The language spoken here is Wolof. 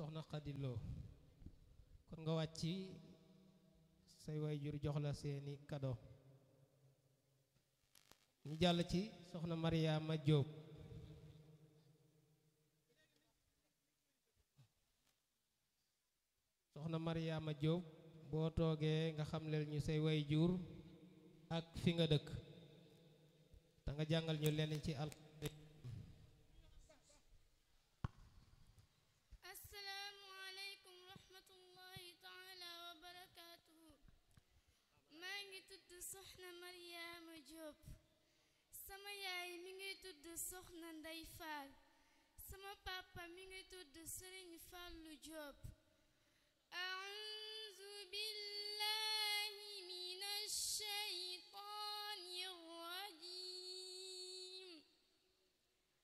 soxna xadiloo kon nga wàcc say waajur jox la seeni kado ñu jàll ci soxna Mariama Jóob soxna Mariama Jóob boo toogee nga xamleel ñu say waajur ak fi nga dëkk da nga jàngal ñu lenn ci al asalaamualeykum rahmatullahi taala wa barakaatuhu maa ngi tudd soxna Mariama Jóob sama yaay mi ngi tudd soxna Ndey Faal sama papa mi ngi tudd Sëriñ Fàllu Jóob